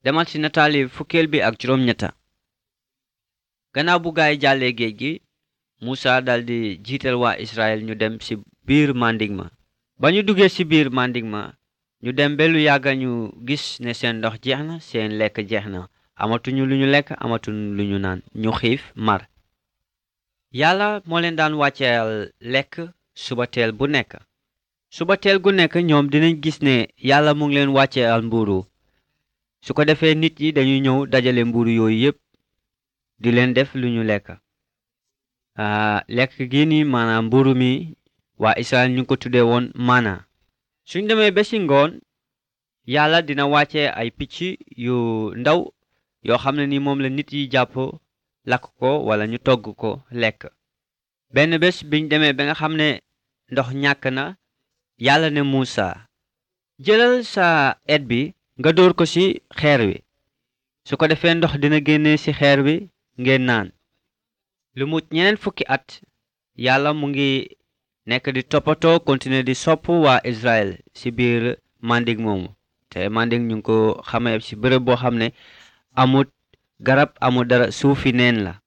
demal ci nataali fukkeel bi ak juróom ñetta gannaaw bu gaay jàllee géej gi Musa daldi jiital waa Israel ñu dem ci biir manding ma ba ñu duggee ci biir manding ma ñu dem ba lu yàgga ñu gis ne seen ndox jeex na seen lekk jeex na amatuñu lu ñu lekk amatuñu lu ñu naan ñu xiif mar yàlla moo leen daan wàcceel lekk subateel bu nekk subateel gu nekk ñoom dinañ gis ne yàlla mu ngi leen wàcceel mburu su ko defee nit yi dañuy ñëw dajale mburu yooyu yépp di leen def lu ñu lekk lekk gi ni maanaam mburu mi waa Israel ñu ko tuddee woon maana suñ demee ba ci ngoon yàlla dina wàcce ay picc yu ndaw yoo xam ne ni moom la nit yi jàpp lakk ko wala ñu togg ko lekk benn bés biñ demee ba nga xam ne ndox ñàkk na yàlla ne Muusa jëlal sa et bi nga dóor ko ci xeer wi su ko defee ndox dina génne ci xeer wi ngeen naan lu mu ñeneen fukki at yàlla mu ngi nekk di toppatoo continuer di sopp waa Israël ci biir manding moomu te manding ñu ngi ko xamee ci bërëb boo xam ne amut garab amut dara suufi neen la